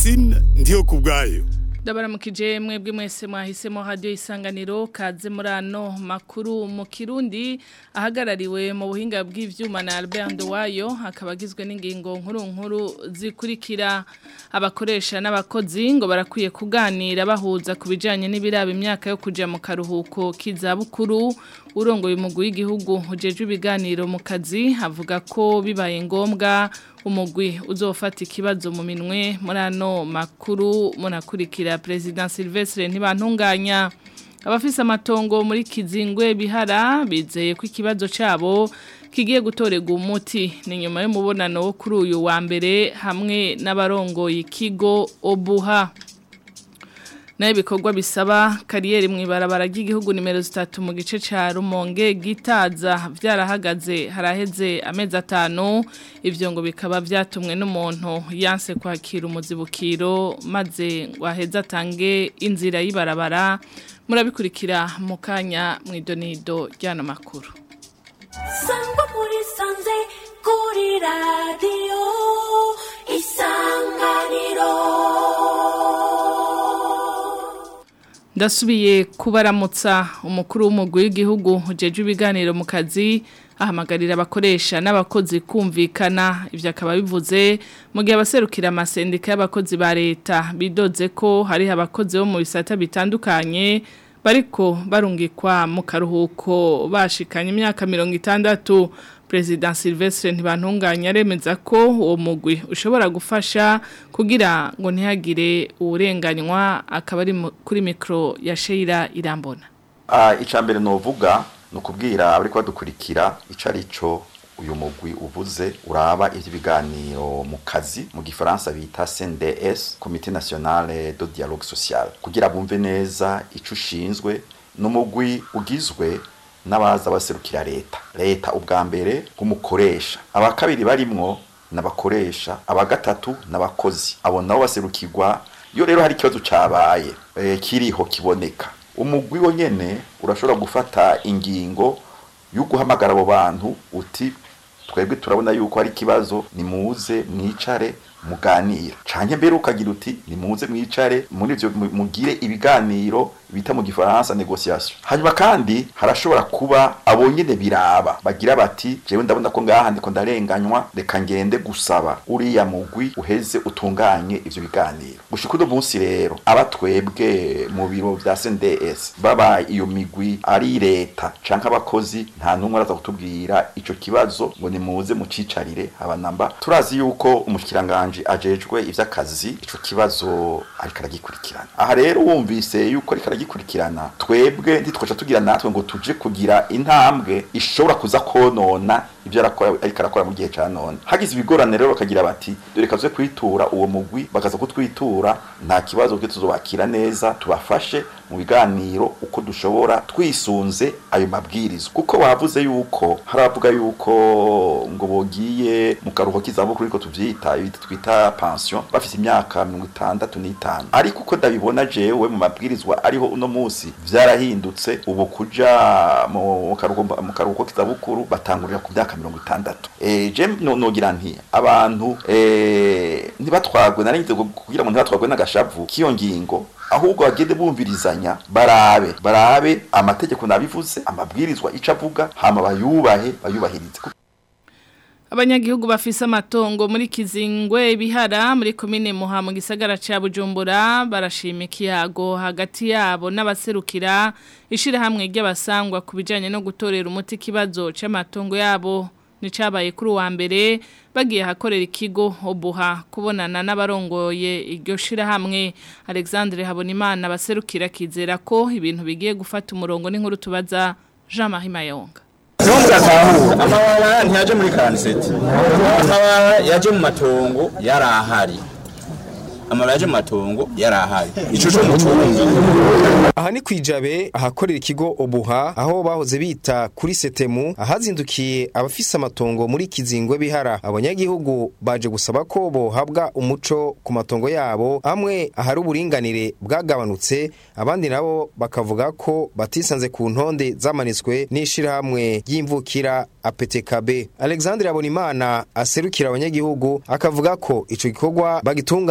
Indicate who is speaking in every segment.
Speaker 1: Francine ndiyo kubwayo
Speaker 2: Ndabaramukije mwebwe mwese mwahisemo radio isanganiro kaze murano makuru mu Kirundi ahagarariwe mu buhinga bw'ivyuma na Albert Ndowayo akabagizwe n'ingingo nkuru nkuru zikurikira abakoresha n'abakozi ngo barakwiye kuganira bahuza kubijanye n'ibiraba imyaka yo kuja mu karuhuko kizabukuru urongoye umugwi w'igihugu ujeje ibiganiro mu kazi avuga ko bibaye ngombwa umugwi uzofata ikibazo mu minwe muri ano makuru munakurikira President Silvestre ntibantunganya abafise amatongo muri kizingwe bihara bizeye ko ikibazo cabo kigiye gutorega umuti ni nyuma y'umubonano wo kuri uyu wa mbere hamwe n'abarongoye ikigo obuha nayo ibikorwa bisaba kariyeri mu ibarabara ry'igihugu nimero zitatu mu gice cya rumonge gitaza byarahagaze haraheze amezi atanu ibyo ngo bikaba byatumwe n'umuntu yanse kwakira umuzibukiro maze ngo aheze atange inzira y'ibarabara murabikurikira mu kanya mu idonido ry'ano makuru
Speaker 3: sangwa muri sanze kuri radiyo isanganiro
Speaker 2: ndasubiye kubaramutsa umukuru w'umugwi w'igihugu ujeje ibiganiro mu kazi ahamagarira abakoresha n'abakozi kumvikana ibyo akaba bivuze mu gihe abaserukira amasendika y'abakozi ba leta bidoze ko hariho abakozi bo mu bisata bitandukanye bariko barungikwa mu karuhuko bashikanye imyaka mirongo itandatu President Silvestre ntibantunganya aremeza ko uwo mugwi ushobora gufasha kugira ngo ntihagire uburenganywa akaba ari kuri mikro ya Sheila Irambona.
Speaker 4: Ah icambere novuga no kubwira abari kwadukurikira ico arico uyu mugwi uvuze uraba ivy'ibiganiro mu kazi mu gifaransa bita CNDS Comité Nationale de Dialogue Social kugira bumve neza ico ushinzwe n'umugwi ugizwe n'abaza baserukira leta leta ubwa mbere nk'umukoresha aba kabiri barimwo n'abakoresha aba gatatu n'abakozi abo nabo baserukirwa iyo rero hari ikibazo cabaye e, kiriho kiboneka umugwi wo nyene urashobora gufata ingingo yo guhamagara abo bantu uti twebwe turabona yuko hari ikibazo nimuze mwicare muganira canke mbere ukagira uti nimuze mwicare muri ivyo mugire ibiganiro bita mu gifaransa negociation hanyuma kandi harashobora kuba abo nyene biraba bagira bati jewe ndabona ko ngaha ndiko ndarenganywa reka ngende gusaba uriya mugwi uheze utunganye ivyo biganiro gushika uno munsi rero abatwebwe mu biro vya CNDS baba iyo migwi ari leta canke abakozi nta numwe araza kutubwira ico kibazo ngo nimuze mucicarire abanamba turazi yuko umushikiranganje ajejwe ivy'akazi ico kibazo ariko aragikurikirana aha rero wumvise yuko ariko aragikurikirana twebwe ntitwaca tugira natwe ngo tuje kugira intambwe ishobora kuza konona ibyo arakora ariko arakora mu gihe ca none hagize ibigorane rero bakagira bati dore kaze kwitura uwo mugwi bakaza kutwitura nta kibazo bwe tuzobakira neza tubafashe mu biganiro uko dushobora twisunze ayo mabwirizo kuko bavuze yuko haravuga yuko ngo bogiye mu karuhuko k'izabukuru ariko tuvyita twita pension bafite imyaka mirongo itandatu n'itanu ariko uko ndabibona jewe mu mabwirizwa ariho uno munsi vyarahindutse ubu kuja mu karuhuko k'izabukuru batangurira ku myaka mirongo itandatu e, je nogira nti abantu e, ntibatwagwe naringize kugira ngo ntibatwagwe n'agashavu k'iyo ngingo ahubwo bagende bumvirizanya barabe barabe amategeko nabivuze amabwirizwa ico avuga hama bayubahe bayubahirize
Speaker 2: Abanyagihugu bafise amatongo muri Kizingwe bihara muri komine Muha mu gisagara ca Bujumbura barashima ikiyago hagati yabo n'abaserukira ishira hamwe ry'abasangwa kubijanye no gutorera umuti kibazo c'amatongo yabo nicabaye kuri wa mbere bagiye hakorera ikigo obuha kubonana n'abarongoye iryo shira hamwe Alexandre Habonimana baserukira kizera ko ibintu bigiye gufata umurongo n'inkuru tubaza Jean-Marie Mayonga
Speaker 5: Ntugatahura amabara ntiyaje muri kanseti amabara yaje mu matongo yari ahari amabara yaje mu matongo yari ahari ico co mutunga
Speaker 6: aha ni kwijabe ahakorera ikigo obuha aho bahoze bita kuri setemu ahazindukiye abafise amatongo muri kizingwe bihara abanyagihugu baje gusaba ko bohabwa umuco ku matongo yabo amwe ahari uburinganire bwagabanutse abandi nabo bakavuga ko batisanze ku ntonde zamanitswe n'ishirahamwe ry'imvukira APTKB Alexandre Abonimana aserukira abanyagihugu akavuga ko ico gikorwa bagitunganije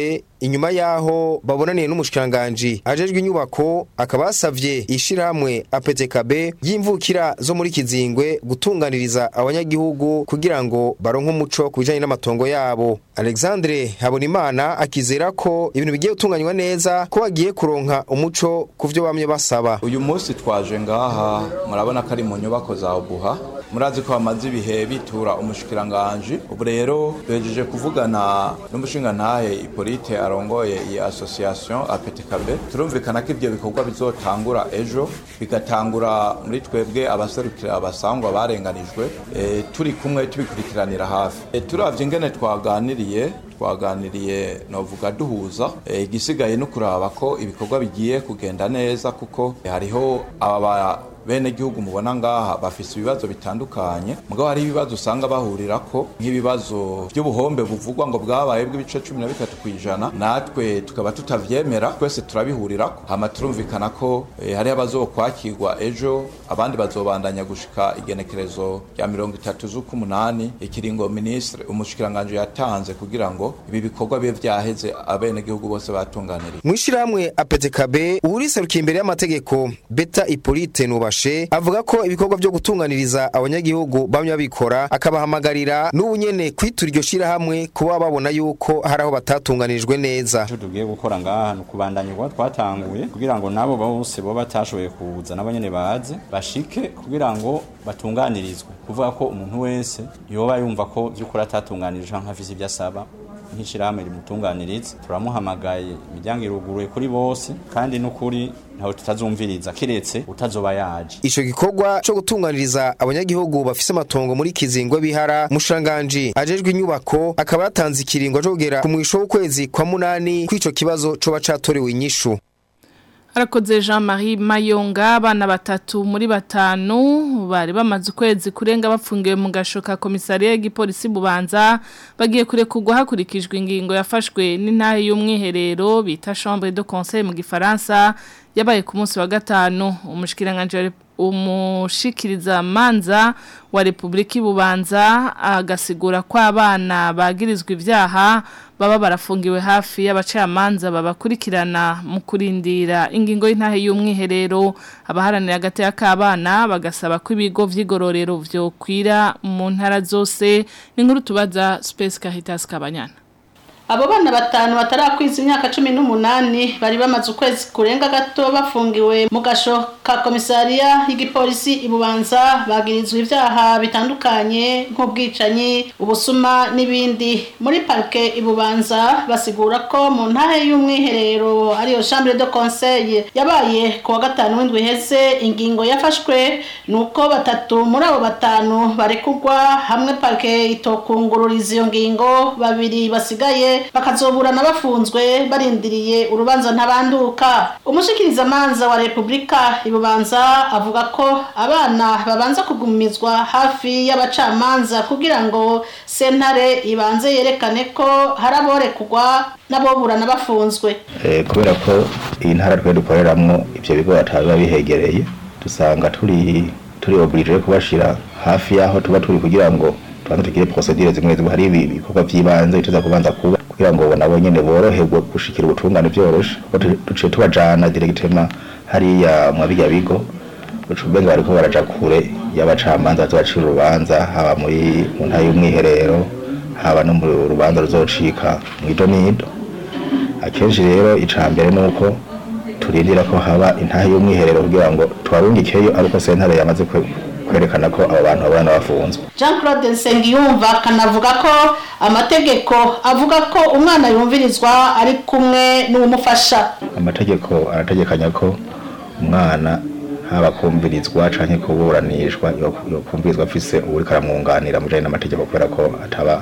Speaker 6: bose inyuma yaho babonaniye n'umushikiranganje ajejwe inyubako akaba yasavye ishirahamwe APTKB y'imvukira zo muri Kizingwe gutunganiriza abanyagihugu kugira ngo baronke umuco ku bijanye n'amatongo yabo Alexandre Habonimana akizera ko ibintu bigiye gutunganywa neza ko bagiye kuronka umuco ku vyo bamye basaba
Speaker 7: uyu munsi twaje ngaha murabona ko ari mu nyubako za Obuha murazi ko bamaze ibihe bitura umushikiranganje ubu rero duhejeje kuvugana n'umushingantahe Hippolyte arongoye iyi association APTKB turumvikana ko ivyo bikorwa bizotangura ejo bigatangura muri twebwe abaserukira abasangwa barenganijwe e, turi kumwe tubikurikiranira hafi e, turavye ingene twaganiriye twaganiriye novuga duhuza e, igisigaye no kuraba ko ibikorwa bigiye kugenda neza kuko hariho aba bene gihugu mubona ngaha bafise ibibazo bitandukanye mugabo hari ibibazo usanga bahurira ko nk'ibibazo by'ubuhombe buvugwa ngo bwabaye bw'ibice cumi na bitatu ku ijana natwe tukaba tutavyemera twese turabihurirako hama turumvikana ko eh, hariho abazokwakirwa ejo abandi bazobandanya gushika igenekerezo rya mirongo itatu z'ukumunani ikiringo ministre umushikiranganje yatanze kugira ngo ibi bikorwa bibe vyaheze abene gihugu bose batunganiriye
Speaker 6: mwishirahamwe APTKB uriserukiye imbere y'amategeko Beta Hippolyte Nuba Bashe avuga ko ibikorwa byo gutunganiriza abanyagihugu bamwe babikora akabahamagarira n'ubunyene kwitura iryo shirahamwe kuba babona yuko hari aho batatunganijwe neza
Speaker 8: icyo tugiye gukora ngaha ni ukubandanya ubwo twatanguye kugira ngo nabo bose bo batashoboye kuza nabo nyene baze bashike kugira ngo batunganirizwe kuvuga ko umuntu wese yoba yumva ko by'ukuri atatunganirije canke afise ibyo asaba nk'ishirahamwe rimutunganiriza turamuhamagaye imiryango iruguruye kuri bose kandi n'ukuri ntawe tutazumviriza kiretse utazoba yaje
Speaker 6: ico gikorwa co gutunganiriza abanyagihugu bafise amatongo muri kizingwe bihara mushanganji ajejwe inyubako akaba yatanze ikiringo co kugera ku mwisho w'ukwezi kwa munani kw'ico kibazo coba catorewe inyishu
Speaker 2: Harakoze Jean-Marie Mayonga abana batatu muri batanu bari bamaze ukwezi kurenga bapfungiwe mu gashoka komisariya y'igipolisi bubanza bagiye kurekurwa hakurikijwe ingingo yafashwe n'intahe y'umwiherero bita chambre de conseil mu gifaransa yabaye ku munsi wa gatanu umushikiranganje umushikiriza manza wa Republika Bubanza agasigura ko abana bagirizwa ivyaha baba barafungiwe hafi y'abacamanza babakurikirana mu kurindira ingingo y'intahe y'umwiherero abaharanira hagati y'akabana bagasaba ko ibigo vy'igororero vyokwira mu ntara zose ni nkuru tubaza Space Caritas Kabanyana
Speaker 9: Abo bana batanu batarakwiza imyaka cumi n'umunani bari bamaze ukwezi kurenga gato bafungiwe mu gasho ka komisariya y'igipolisi ibubanza bagirizwa ivyaha bitandukanye nk'ubwicanyi ubusuma n'ibindi muri parke ibubanza basigura ko mu ntahe y'umwiherero ariyo chambre de conseil yabaye ku wa gatanu w'indwi heze ingingo yafashwe nuko batatu muri abo batanu barekugwa hamwe parke itokungururiza iyo ngingo babiri basigaye bakazoburana bafunzwe barindiriye urubanza ntabanduka umushikirizamanza wa repubulika ibubanza avuga ko abana babanza kugumizwa hafi y'abacamanza kugira ngo sentare ibanze yerekane ko hari aborekugwa n'aboburana bafunzwe
Speaker 10: kubera ko iyi ntara twe dukoreramwo ivyo bigo batabiba bihegereye dusanga turi turi oblige kubashira hafi y'aho tuba turi kugira ngo tubanze tugire procedure zimwe zimwe hari ibikorwa vy'ibanze bituza kubanza kuba kugira ngo nabo nyene boroherwe gushikira ubutungane vyoroshe kuko duciye tubajana directement hariya mu birya bigo ucubenga bariko baraja kure y'abacamanza bazobacira urubanza haba muri mu ntara y'umwiherero haba no mu rubanza ruzocika mw'ido n'ido akenshi rero ica mbere nuko turindira ko haba intahe y'umwiherero kugira ngo tubarungikeyo ariko sentare yamaze kwerekana ko abo bantu babana bafunzwe
Speaker 9: jean claude nsengiyumva akanavuga ko amategeko avuga ko umwana yumvirizwa ari kumwe n'uwumufasha
Speaker 10: amategeko arategekanya ko umwana haba kumvirizwa canke kuburanishwa yokumvirizwa afise uwuriko aramwunganira mu bijanye n'amategeko kubera ko ataba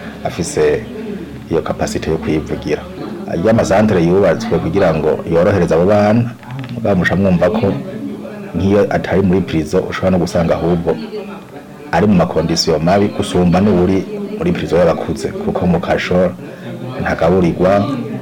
Speaker 10: afise iyo kapasite yo kwivugira y'amasantere yubatswe kugira ngo yorohereze abo bana bamusha mwumva ko nk'iyo atari muri prison ushobora no gusanga ahubwo ari mu makondisiyo mabi gusumba n'uri muri prison y'abakuze kuko mu kasho ntagaburirwa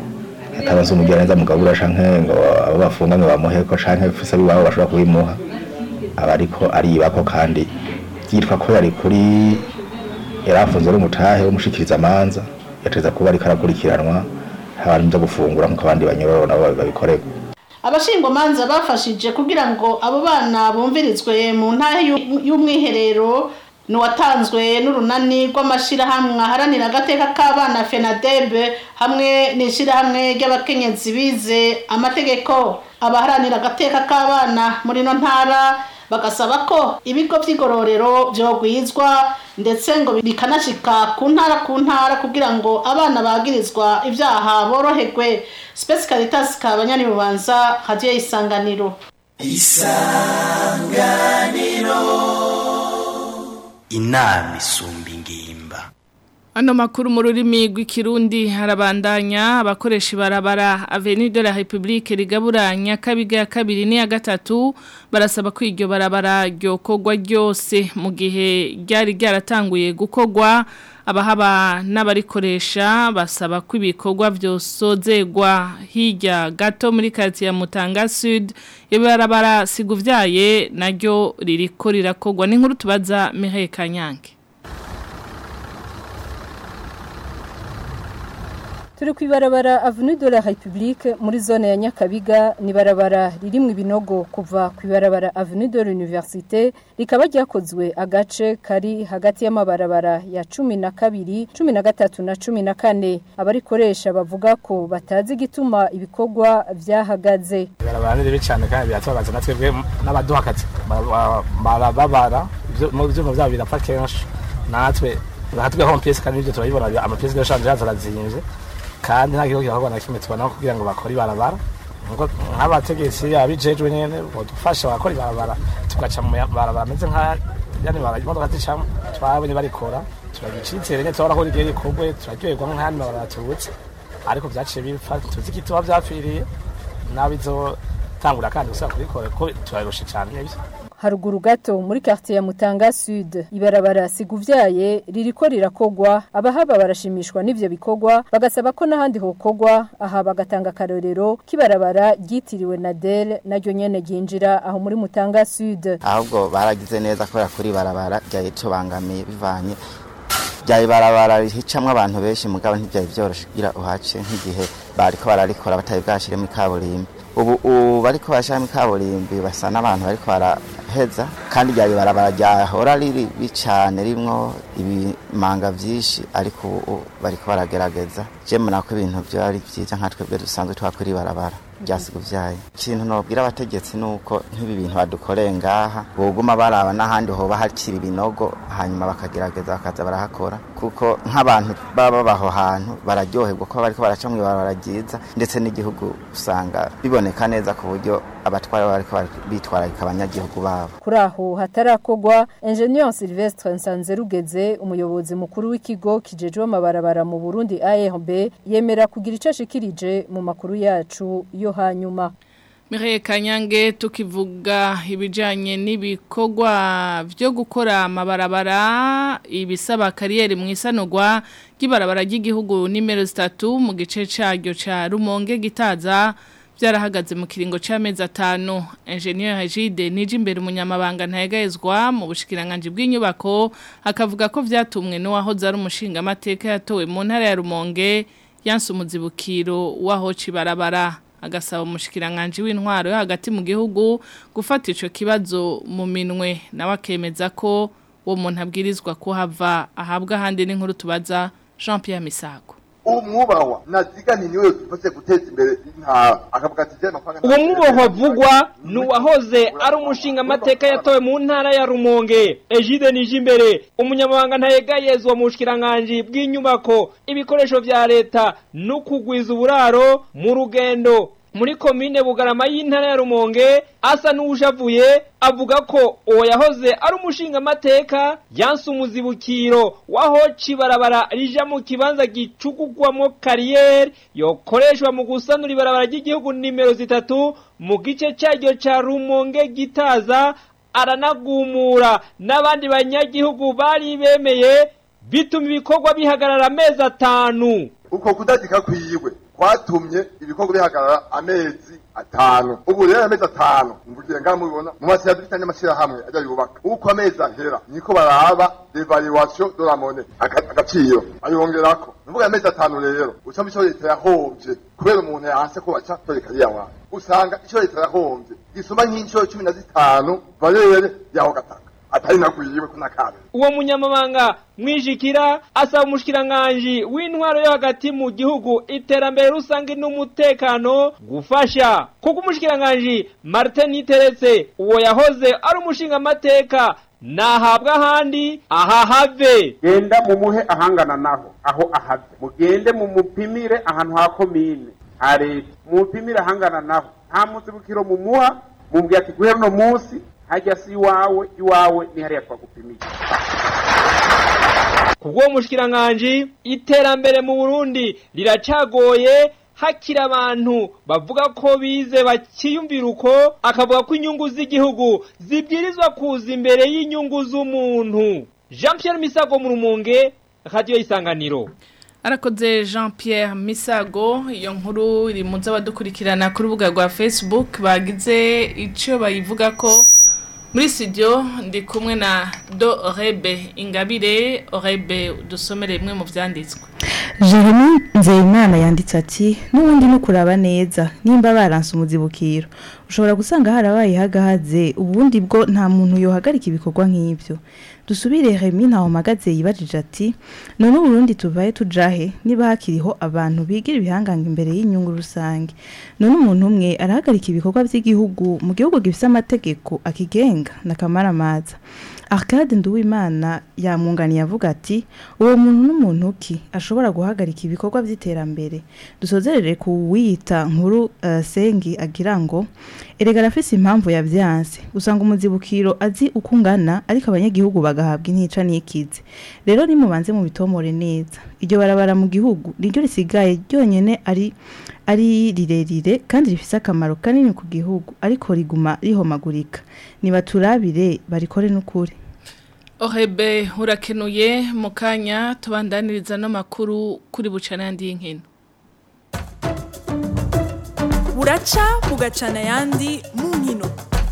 Speaker 10: atabaza umugira neza mugabura canke ngo abo bafunganywe bamuheko canke ufise abiwabo bashobora kubimuha aba ariko aribako kandi byitwa ko yari kuri yari afunzwe n'umutahe w'umushikiriza amanza yateza kuba ariko arakurikiranwa abantu byo gufungura nk'uko abandi banyororo nabo babikorerwa
Speaker 9: abashingwamanza bafashije kugira ngo abo bana bumvirizwe mu ntara y'u- y'umwiherero ni uwatanzwe n'urunani rw'amashyirahamwe aharanira agateka k'abana fenadebe hamwe n'ishyirahamwe ry'abakenyezi bize amategeko abaharanira agateka k'abana muri ino ntara bagasaba ko ibigo by'igororero byogwizwa ndetse ngo bikanashika ku ntara ku ntara kugira ngo abana bagirizwa ibyaha boroherwe Space Caritas kabanyani bubanza hadiye isanganiro
Speaker 11: inama isumba ingimba
Speaker 2: Ano makuru mu rurimi rw'ikirundi harabandanya abakoresha ibarabara Avenue de la République rigabura Nyakabiga ya kabiri n'iya gatatu barasaba ko iryo barabara ryokorwa ryose mu gihe ryari ryaratanguye gukorwa abahaba n'abarikoresha basaba ko ibikorwa byosozegwa hirya gato muri quartier ya Mutanga Sud iyo barabara siguvyaye naryo ririko rirakorwa n'inkuru tubaza Mireille Kanyange
Speaker 12: turi ku ibarabara avenue de la République muri zone ya Nyakabiga ni barabara ririmwe ibinogo kuva ku ibarabara avenue de l'Université rikaba ryakozwe agace kari hagati y'amabarabara ya cumi na kabiri cumi na gatatu na cumi na kane abarikoresha bavuga ko batazi igituma ibikorwa vyahagaze
Speaker 13: ibarabara ni ribi cyane kandi biratubabaza na twebwe n'abaduha akazi Bara- barababara Ivyo- mu byuma byabo birapfa kenshi natwe natwe aho amapiyesi kandi ibyo turabibona amapiyesi yashanje yazarazimvye kandi nta kigo kirakorwa na kimwe tubona kugira ngo bakore ibarabara Nkuko nk'abategetsi abijejwe nyene bodufasha bakora ibarabara tugaca mu barabara ameze nka yani bara imodoka zicamo twabonye barikora turagicitsere nyene turabona ko rigiye rikorwe turaryoherwa nk'ahandi mabarabara turutse ariko vyaciye bipfa tuzi igituma vyapfiriye n'abizotangura kandi gusubira kurikora ko turarusha cyane nibyo
Speaker 12: haruguru gato muri quartier ya Mutanga Sud ibarabara siguvyaye ririko rirakogwa abahaba barashimishwa n'ivyo bikorwa bagasaba ko n'ahandi hokogwa aha bagatanga karorero kibarabara ryitiriwe Nadel naryo nyene ryinjira aho muri Mutanga Sud
Speaker 14: ahubwo baragize neza kubera kuri barabara ryari tubangamiye bivanye ryari barabara rihicamwo abantu benshi mugabo ntibyari byoroshe kugira uhace nk'igihe bariko bararikora batari bwashiremo ikaburimbi ubu ubu bariko barashiramo ikaburimbi basa n'abantu bariko baraheza kandi ryari barabara ryahora riri bicane rimwo ibimanga vyinshi ariko ubu bariko baragerageza je mbona ko ibintu vyari vyiza nka twebwe dusanzwe twakora ibarabara ryasiguvyaye ikintu nobwira abategetsi nuko nk'ibi bintu badukoreye ngaha boguma baraba n'ahandi hoba hakiri ibinogo hanyuma bakagerageza bakaza barahakora kuko nk'abantu baba baba aho hantu bararyoherwa ko bariko baraca mu ibarabara ryiza ndetse n'igihugu usanga biboneka neza ku buryo abatwara bariko bitwararika abanyagihugu babo
Speaker 12: kuri aho hatarakogwa Engineer Sylvestre Nsanzerugeze umuyobozi mukuru w'ikigo kijejwe amabarabara mu Burundi ARB yemera kugira ico ashikirije mu makuru yacu yo hanyuma
Speaker 2: Mireille Kanyange tukivuga ibijanye n'ibikorwa byo gukora amabarabara ibisaba kariyeri mu isanurwa ry'ibarabara ry'igihugu nimero 3 mu gice cyaryo ca Rumonge gitaza byarahagaze mu kiringo c'amezi atanu Engineer Hajide nije imbere umunyamabanga ntayegayezwa mu bushikiranganje bw'inyubako akavuga ko vyatumwe no wahoze ari umushinga amateka yatowe mu ntara ya Rumonge yanse umuzibukiro waho cibarabara agasaba umushikiranganje w'intwaro yo hagati mu gihugu gufata ico kibazo mu minwe nawe akemeza ko uwo muntu abwirizwa kuhava ahabwa ahandi n'inkuru tubaza Jean Pierre Misago
Speaker 15: umwubahwa nazigani niwe dufashe guteza imbere intara akavuga ati jana kwanga
Speaker 16: uwo mwubahwa avugwa ni uwahoze ari umushinga amateka yatowe mu ntara ya rumonge ejide nije imbere umunyamabanga ntayegayezwa mu bushikiranganje bw'inyubako ibikoresho vya leta no kugwiza uburaro mu rugendo muri komine bugarama y'intara ya rumonge asa n'uwushavuye avuga ko uwo yahoze ari umushinga amateka yanse umuzibukiro waho cibarabara rija mu kibanza gicugugwamo kariyeri yokoreshwa mu gusanura ibarabara ry'igihugu nimero zitatu mu gice cyaryo ca rumonge gitaza aranagumura n'abandi banyagihugu bari bemeye bituma ibikorwa bihagarara amezi atanu
Speaker 15: uko kudadika kwiwe kwatumye ibikorwa bihagarara amezi atanu ubu rero amezi atanu mvugiye ngaha mubibona mu mashyira dufitanye amashyirahamwe ajya yubaka uko amezi ahera niko baraba devaluation de la monnaie aga- agaciro ayongerako mvuga amezi atanu rero uca mu cyo leta yahombye kubera umuntu yanse ko baca toreka yawa usanga icyo leta yahombye gisoma nk'inshuro cumi na zitanu valere yaho gataka atari nagwiwe ko nakabe
Speaker 16: uwo munyamabanga mwijikira asaba umushikiranganji w'intwaro yo hagati mu gihugu iterambere rusange n'umutekano gufasha kuko umushikiranganji Martin Niteretse uwo yahoze ari umushinga amateka nahabwa ahandi aha have
Speaker 17: genda mumuhe ahangana naho aho ahave mugende mumupimire ahantu ha komine ha leta mumupimire ahangana naho nta muzibukiro mumuha mubwira ati guhera uno munsi hajya si iwawe iwawe ni hariya twagupimiye
Speaker 16: kubwo mushkiranganji iterambere mu Burundi riracagoye hakiri abantu bavuga ko bize bakiyumvira uko akavuga ko inyungu z'igihugu zibwirizwa kuza imbere y'inyungu z'umuntu Jean Pierre Misago mu rumonge radio isanganiro
Speaker 2: Arakoze Jean Pierre Misago iyo nkuru iri mu z'abadukurikirana ku rubuga rwa Facebook bagize icyo bayivuga ko muri studio ndi kumwe na Do Rebe Ingabire Rebe dusomere imwe mu vyanditswe
Speaker 18: Jeremy Nzeyimana yanditse ati n'ubundi no kuraba neza nimba baranse umuzibukiro ushobora gusanga harabaye hagahaze ubundi bwo nta muntu yohagarika ibikorwa nk'ibyo dusubire Remy ntaho magaze yibajije ati none uburundi tuvaye tujahe niba hakiriho abantu bigira ibihangange imbere y'inyungu rusange none umuntu umwe arahagarika ibikorwa by'igihugu mu gihugu gifite amategeko akigenga na kamaramaza Arcade Nduwimana yamwunganiye avuga ati uwo muntu n'umuntu ki ashobora guhagarika ibikorwa by'iterambere dusozerere ku wiyita nkuru uh, sengi agira ngo erega arafise impamvu yavyanse usanga umuzibukiro azi uko ungana ariko abanyagihugu bagahabwa intica n'ikize rero nimubanze mu bitomore neza iryo barabara mu gihugu niryo risigaye ryonyene ari ari rirerire kandi rifise akamaro kanini ku gihugu ariko riguma rihomagurika nibaturabire barikore n'ukuri
Speaker 2: Ohebe urakenuye mu kanya tubandaniriza no makuru kuri bucana yandi y'inkino
Speaker 19: buraca bugacana yandi mu nkino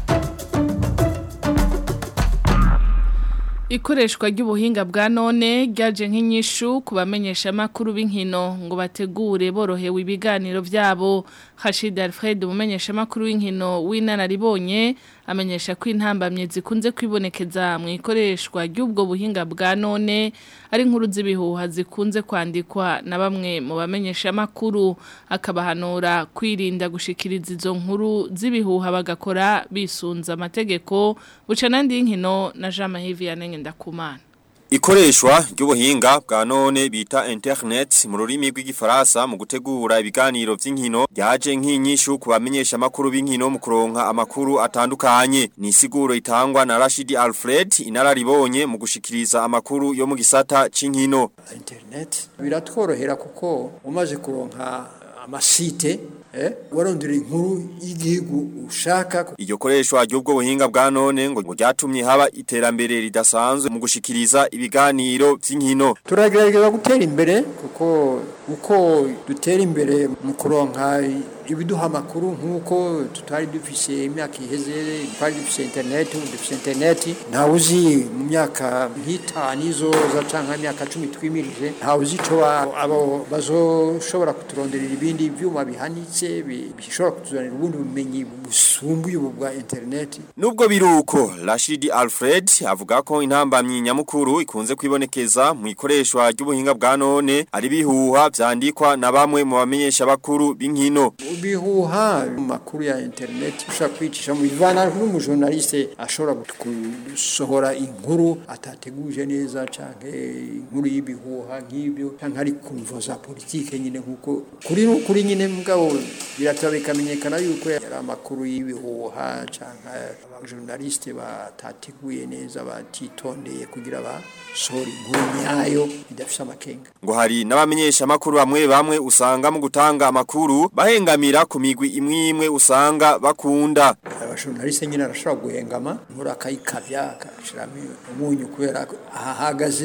Speaker 2: Ikoreshwa ry'ubuhinga bwa none ryaje nk'inyishu ku bamenyesha makuru b'inkino ngo bategure borohewe ibiganiro byabo Hashid Alfred umumenyesha makuru w'inkino w'inararibonye amenyesha ko intambamye zikunze kwibonekeza mu ikoreshwa ry'ubwo buhinga bwa none ari inkuru z'ibihuha zikunze kwandikwa na bamwe mu bamenyesha makuru akabahanura kwirinda gushikiriza izo nkuru z'ibihuha bagakora bisunza amategeko buca nandi y'inkino na Jean Mahivi ndakumana
Speaker 20: Ikoreshwa ry'ubuhinga bwa none bita internet mu rurimi rw'igifaransa mu gutegura ibiganiro vy'inkino ryaje nk'inyishu ku bamenyesha makuru b'inkino mu kuronka amakuru atandukanye ni siguro itangwa na Rashidi Alfred inararibonye mu gushikiriza amakuru yo mu gisata c'inkino
Speaker 21: internet biratworohera kuko umaze kuronka amasite eh warondera inkuru y'igihugu ushaka
Speaker 20: iryo koreshwa ry'ubwo buhinga bwa none ngo ryatumye haba iterambere ridasanzwe mu gushikiriza ibiganiro vy'inkino
Speaker 21: turagerageza gutera imbere kuko uko dutera imbere mu kuronka ibiduha amakuru nk'uko tutari dufise imyaka iheze twari dufise interineti ubu dufise interineti ntawe uzi mu myaka nk'itanu izoza cyangwa imyaka cumi twimirije ntawe uzi icyo abo bazoshobora kuturonderera ibindi byuma bihanitse bishobora kutuzanira ubundi bumenyi busumbuye ubu bwa interineti
Speaker 20: nubwo biruko Rashidi Alfred avuga ko intambamyi nyamukuru ikunze kwibonekeza mu ikoreshwa ry'ubuhinga bwa none ari bihuha vyandikwa na bamwe mu bamenyesha bakuru b'inkino
Speaker 21: bihuha makuru ya internet ushaka kwicisha mu bivana n'umujournaliste ashobora gusohora inkuru atateguje neza canke inkuru y'ibihuha nk'ibyo canke ari kumvo za politike nyine nkuko kuri kuri nyine mugabo birataba bikamenyekana yuko yari amakuru y'ibihuha canke abajournaliste batateguye neza batitondeye kugira basohora inkuru nyayo idafise amakenga
Speaker 20: ngo hari n'abamenyesha makuru bamwe bamwe usanga mu gutanga amakuru bahengamira ku migwi imwe imwe usanga bakunda
Speaker 21: abashonaliste nyine arashobora guhengama nkuru akayikavya akashiramo umunyu kubera ahahagaze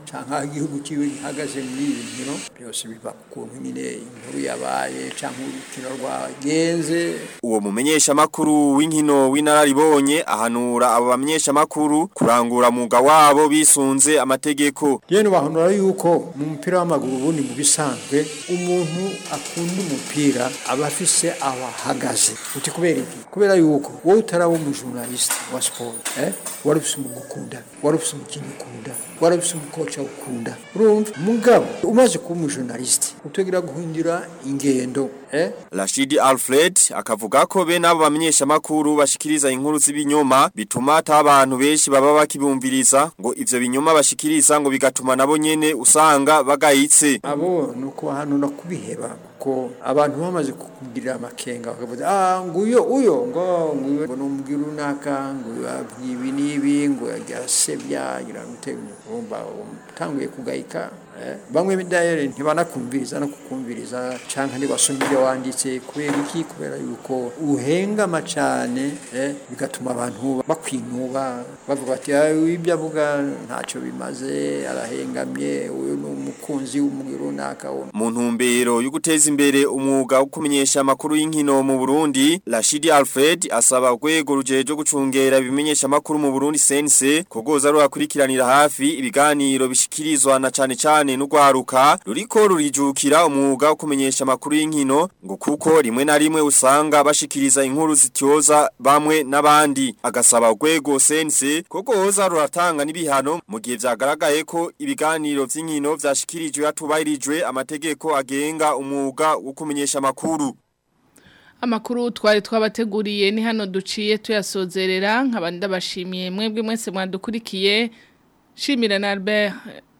Speaker 21: cyangwa aho igihugu kiwe gihagaze muri ibi nkino byose biva ku kuntu nyine inkuru yabaye cyangwa urukino rwagenze
Speaker 20: Uwo mumenyesha makuru w'inkino w'inararibonye ahanura abo bamenyesha makuru kurangura muga wabo bisunze amategeko.
Speaker 21: Yene bahanura yuko mu mupira w'amaguru ubundi mu bisanzwe umuntu akunda umupira aba afise abahagaze uti kubera iki kubera yuko wowe utaraba umujournaliste wa sport eh wari ufise umugukunda wari ufise umukinnyi ukunda wari ufise umukoca ukunda urumva mugabo umaze kuba umujournaliste utegera guhindura ingendo eh
Speaker 20: Rashidi Alfred akavuga ko be nabo bamenyesha makuru bashikiriza inkuru z'ibinyoma bituma ata abantu benshi baba bakibumviriza ngo ivyo binyoma bashikiriza ngo bigatuma nabo nyene usanga bagayitse.
Speaker 21: abo nuko hano no kubiheba kuko abantu bamaze kukugirira amakenga bakavuga ah nguyo uyo ngo nguyo ngo numbwira runaka ngo ibi nibi ngo yasebya irangute umba utanguye kugayika eh, bamwe bidayere ntibanakumviriza no kukumviriza canka ntibasoma ibyo wanditse kubera iki kubera yuko uhengama cane eh, bigatuma abantu bakwinuba bavuga bati "Ah, ibyo avuga ntacyo bimaze arahengamye uyu ni umukunzi w'umugwi runaka wo
Speaker 20: Mu ntumbero yo guteza imbere umwuga wo kumenyesha amakuru y'inkino mu Burundi, Rashidi Alfred asaba urwego rujeje gucungera ibimenyesha amakuru mu Burundi sense kogoza rurakurikiranira hafi ibiganiro bishikirizwa na cane cane n'ugwaruka ruriko rurijukira umwuga wo kumenyesha amakuru y'inkino ngo kuko rimwe na rimwe usanga bashikiriza inkuru zityoza bamwe n'abandi agasaba urwego sense kogoza ruratanga n'ibihano mu gihe vyagaragaye ko ibiganiro vy'inkino vyashikirijwe hatubahirijwe amategeko agenga umwuga wo kumenyesha amakuru
Speaker 2: Amakuru twari twabateguriye ni hano duciye tuyasozerera nk'abandi ndabashimiye mwebwe mwese mwandukurikiye shimira na Albert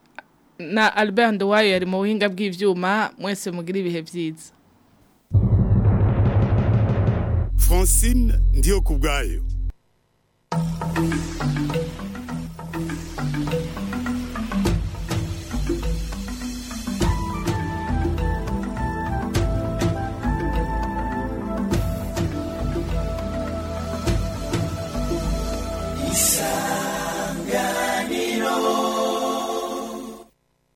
Speaker 2: na Albert Ndowayo yari mu buhinga bw'ivyuma mwese mugira ibihe vyiza
Speaker 1: Francine ndiyo kubwayo